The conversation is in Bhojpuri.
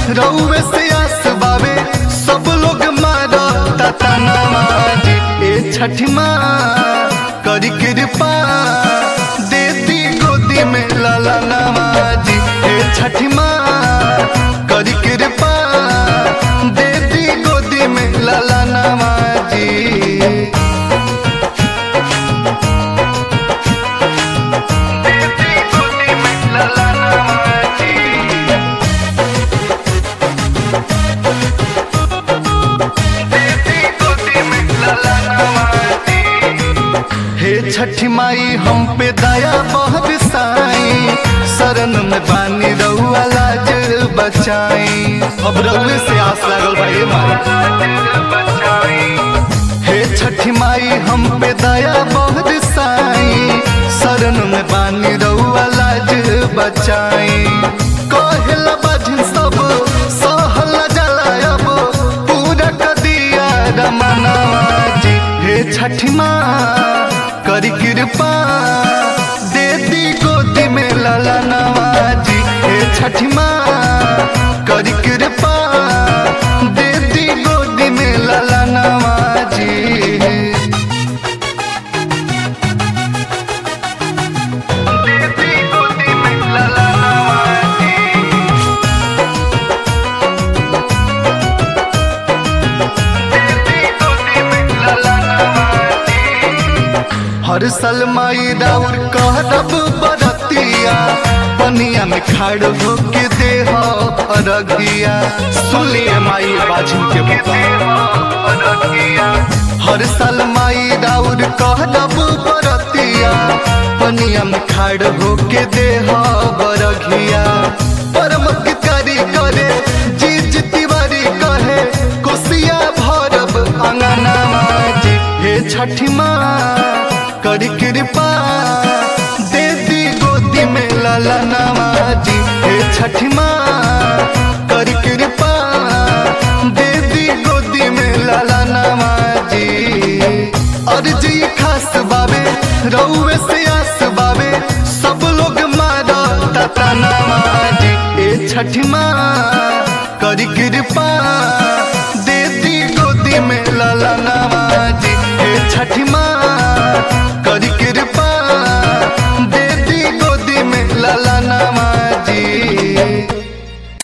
रउवे से आस बावे सब लोग मारा ताता नमाजी ए छठी माँ करी कृपा देती गोदी में लाला नमाजी ए छठी माँ करी कृपा देती गोदी में लाला नमाजी देती गोदी में लाला नमाजी देती गोदी में लाला नमाजी हे छठी माई हम पे दया बहुत साई शरण में बानी रउआ लाज बचाई अब रउए से आस लागल भाई माई हे छठी माई हम पे दया बहुत साई शरण में बानी रउआ लाज बचाई कहला बाजिन सब सहला जलायब पूरा कदिया रमना जी हे छठी माँ करी कृपा दे दी गोदी में लाला नवाजी हे छठी माँ करी कृपा दे दी गोदी में लाला नवाजी देती गोदी में लाला नवाजी देती गोदी में लाला नवाजी हर साल माई राउर कहरब बरतिया पनिया में खाड़ होके देह अरगिया सुनिए माई बाजिन के बता हर साल माई राउर कहरब बरतिया पनिया में खाड़ होके देह बरगिया परमक करी करे जीज तिवारी कहे कोसिया भरब अंगना माजी हे छठी माँ करी कृपा दे दी गोदी में लाला नवाजी हे छठी माँ करी कृपा दे दी गोदी में लाला नवाजी अर्जी खास बाबे रउए से आस बाबे सब लोग मारा ताता नवाजी ए छठी माँ